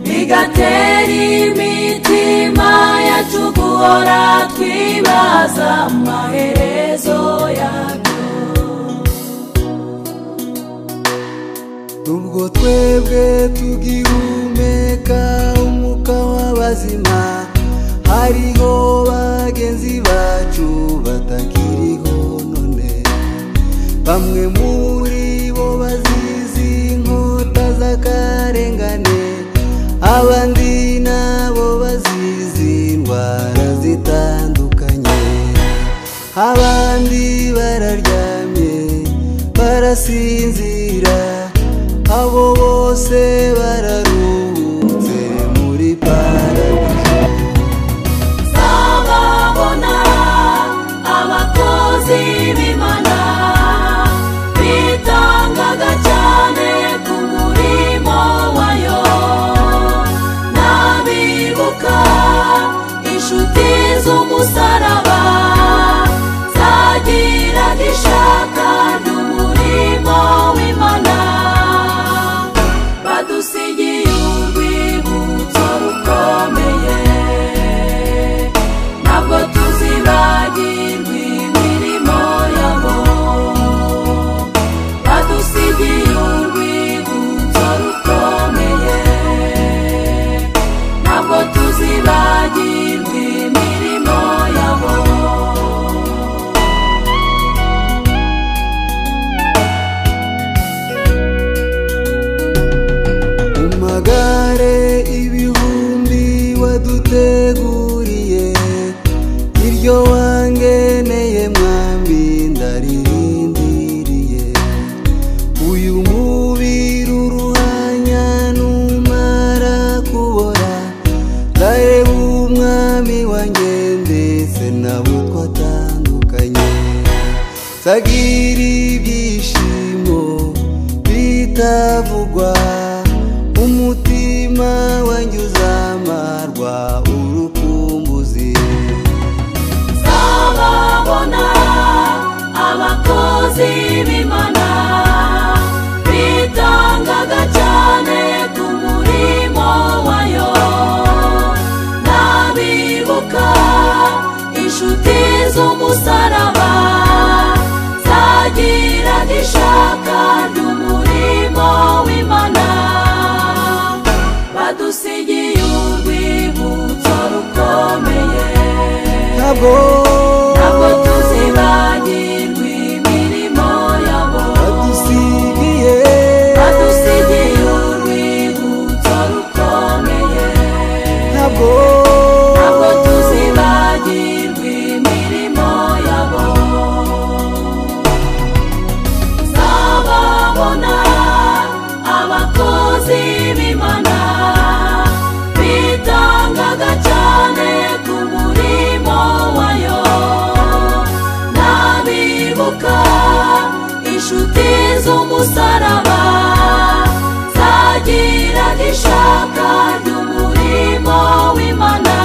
bigatera imitima yacu guhora twibaza amaherezo yabyo ubwo twebwe tugihumeka umwuka w'abazima hariho bagenzi bacu batakiriho none bamwe muri bo bazizi inkota z'akarengane abandi nabo bazizi indwara zitandukanye abandi bararyamye barasinzira abo bose bararuhutse muri paradizo zababona abakozi b'imana bitangaga cyane ku murimo wayo n'abibuka inshuti z'umusaraba zagiraga ishaka ry'umurimo w'imana badusigiye urwibutso rukomeye ntabwo tuzibagirwa imirimo yabo badusigiye urwibutso rukomeye ntabwo tuzibagirwa imirimo yabo mu magare ibihumbi waduteguriye iryo wangeneye mwambi ndaririndiriye uyu mubiri uruhanya numara kubora ndareba umwami wanjye ndetse nabo twatandukanye sagira ibyishimo bitavugwa umutima wanjye uzamarwa urukumbuzi zababona abakozi b'imana bitangaga cyane ku murimo wayo n'abibuka inshuti z'umusaraba zagiraga ishaka ry'umurimo w'imana badusigiye urwibutso rukomeye ntabwo ntabwo tuzibagirwa imirimo yabo badusigiye badusigiye urwibutso rukomeye ntabwo ntabwo tuzibagirwa imirimo yabo zababona abakozi b'imana bitangaga cyane ku murimo wayo n'abibuka inshuti z'umusaraba zagiraga ishaka ry'umurimo w'imana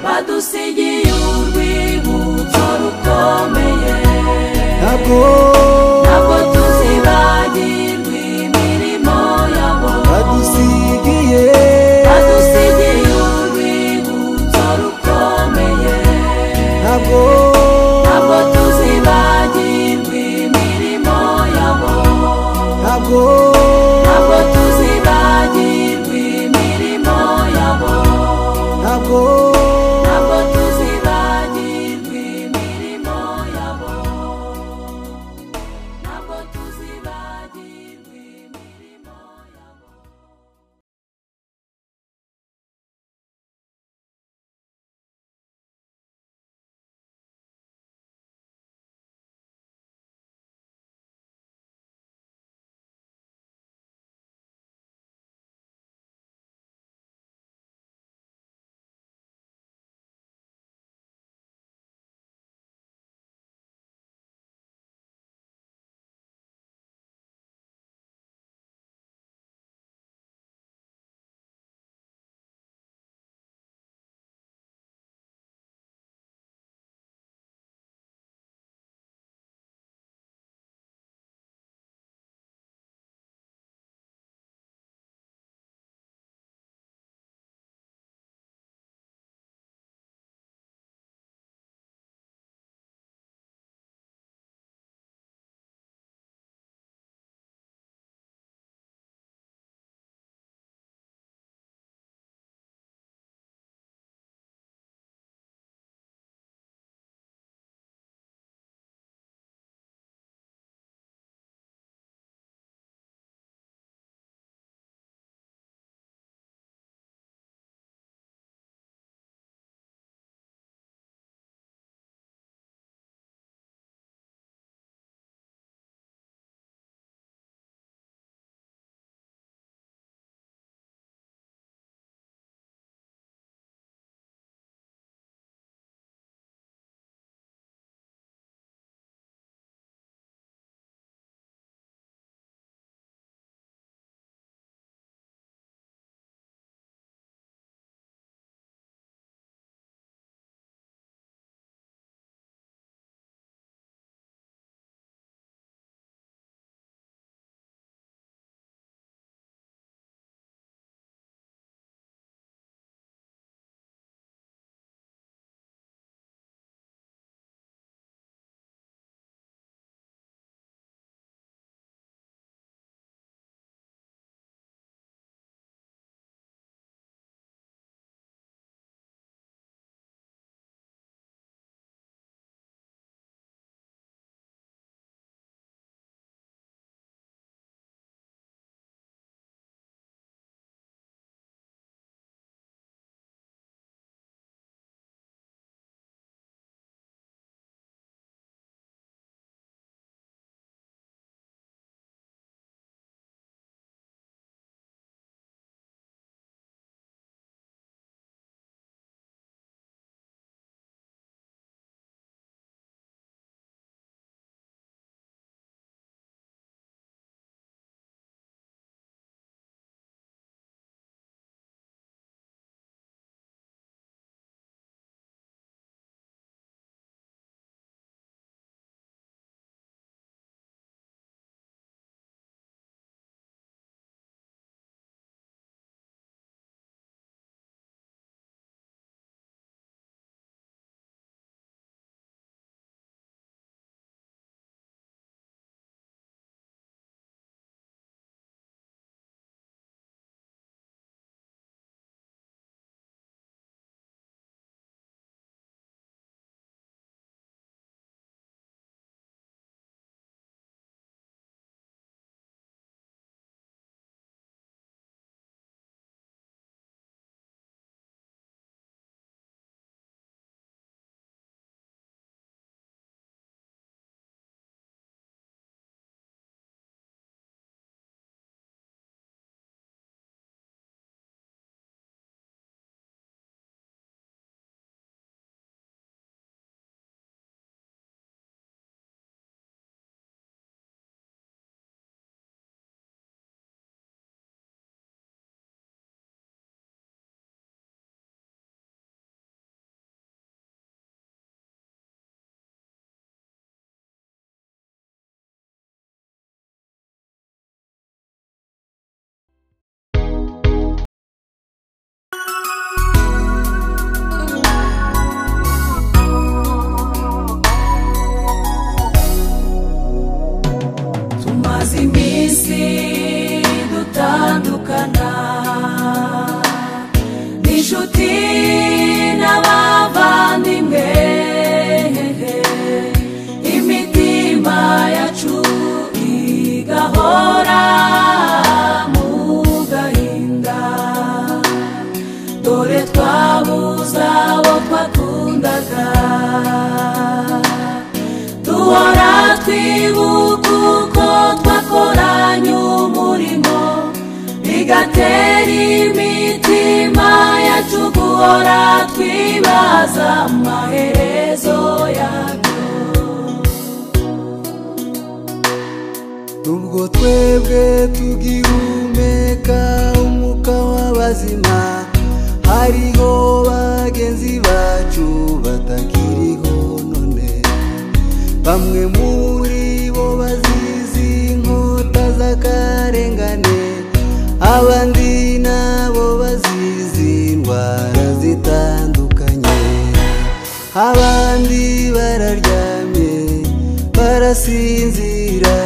badusigiye urwibutso rukomeye ntabwo ntabwo tuzibagirwa imirimo yabo badusigiye badusigiye urwibutso rukomeye ntabwo ntabwo tuzibagirwa imirimo yabo kure twabuze abo twakundaga duhora twibuka uko twakoranye umurimo bigatera imitima yacu guhora twibaza amaherezo yabyo ubwo twebwe tugihumeka umwuka w'abazima hariho bagenzi bacu batakiriho none bamwe muri bo bazizi inkota z'akarengane abandi nabo bazizi indwara zitandukanye abandi bararyamye barasinzira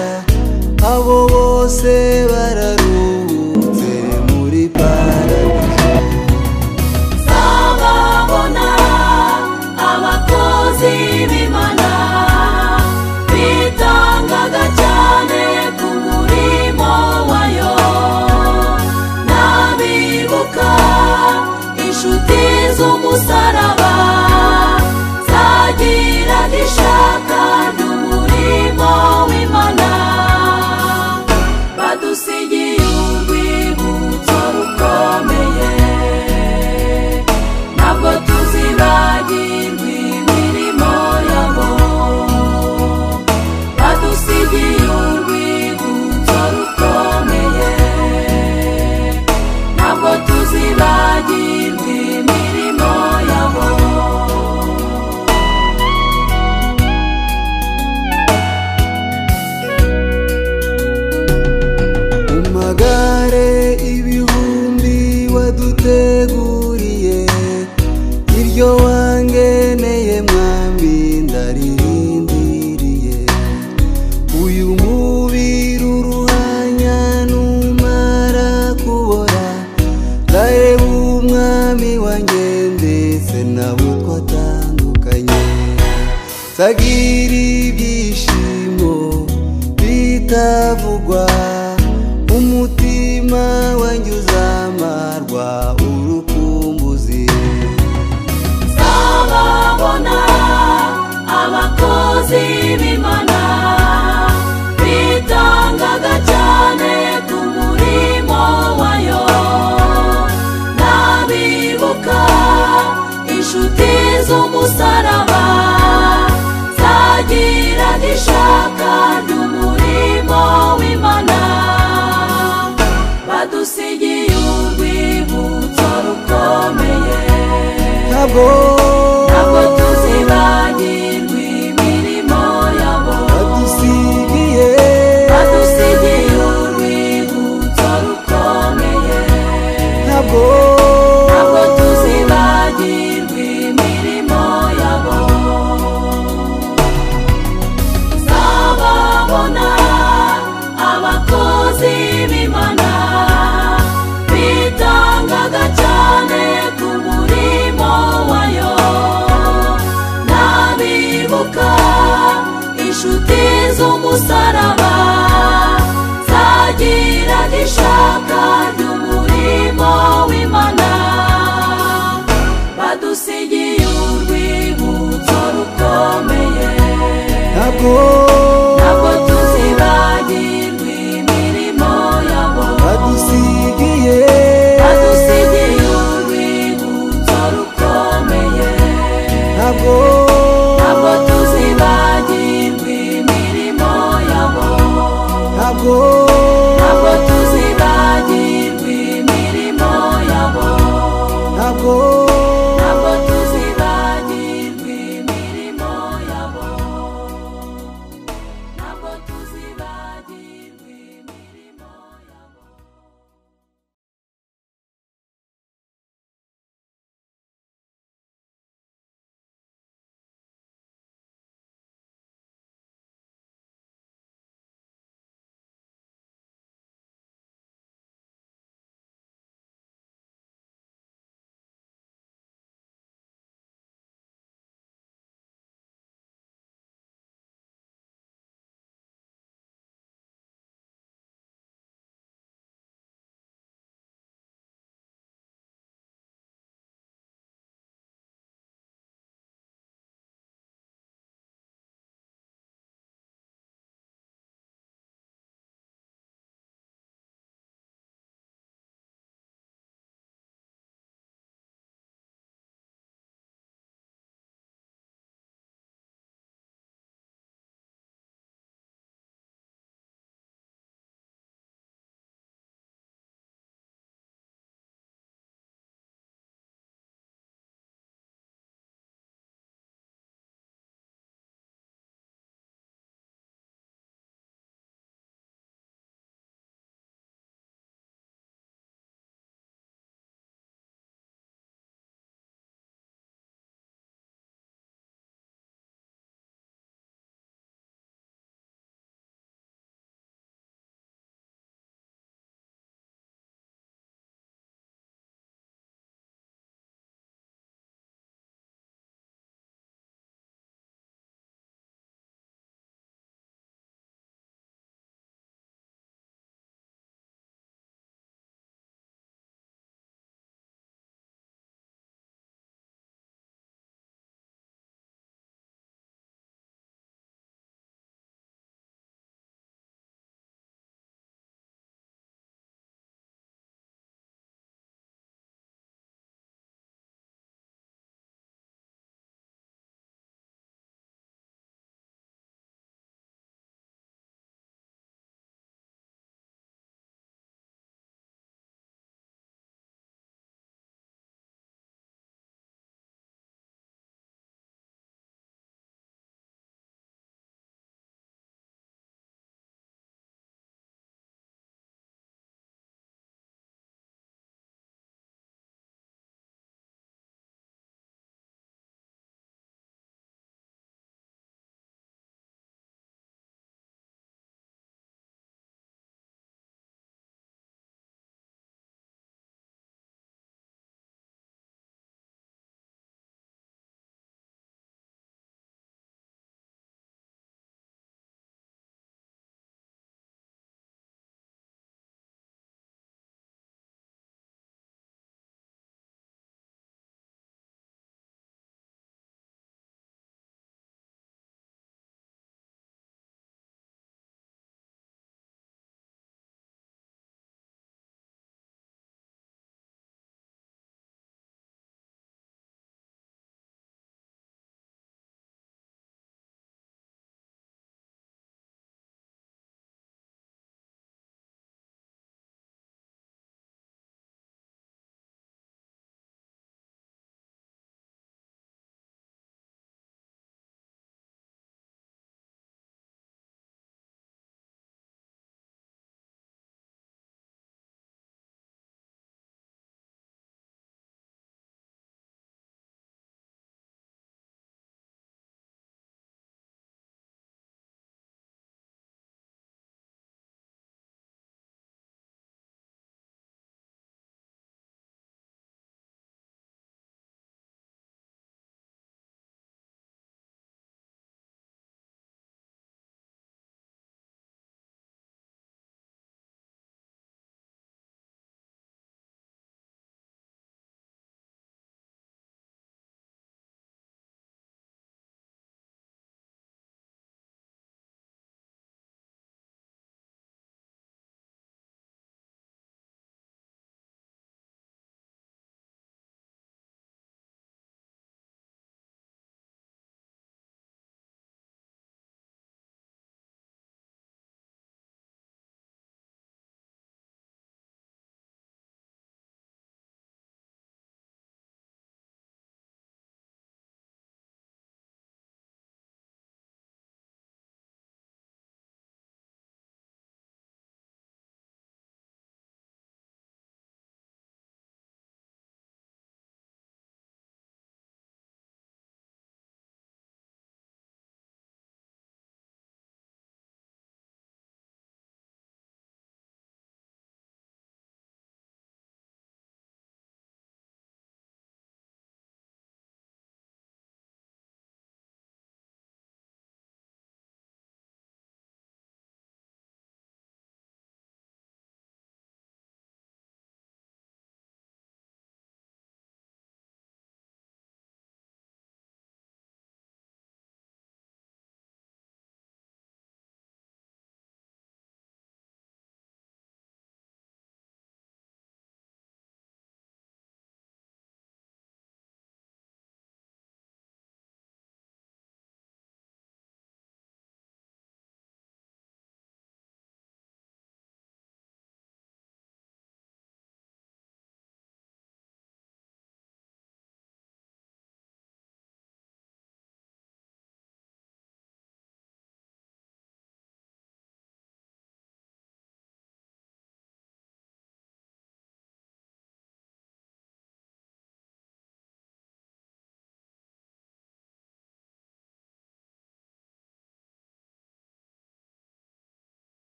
abo bose bararuhutse muri paradizo zababona abakozi b'imana bitangaga cyane ku murimo wayo n'abibuka inshuti z'umusaraba zagiraga ishaka ry'umurimo w'imana badusigiye urwibutso rukomeye ntabwo tuzibagirwa imirimo yabo badusigiye urwibutso rukomeye ntabwo tuzibagirwa imirimo yabo mu magare ibihumbi waduteguriye iryo wangeneye mwami ndaririndiriye uyu mubiri uruhanya numara kubora ndareba umwami wanjye ndetse nabo twatandukanye sagira ibyishimo bitavugwa umutima wanjye uzamarwa urukumbuzi zababona abakozi b'imana bitangaga cyane ku murimo wayo n'abibuka inshuti z'umusaraba zagiraga ishaka ry'umurimo w'imana badusigiye urwibutso rukomeye ntabwo ntabwo tuzibagirwa imirimo yabo badusigiye badusigiye urwibutso rukomeye ntabwo ntabwo tuzibagirwa imirimo yabo zababona abakozi b'imana bitangaga cyane ku murimo wayo n'abibuka inshuti z'umusaraba zagiraga ishaka ry'umurimo w'imana badusigiye urwibutso rukomeye ntabwo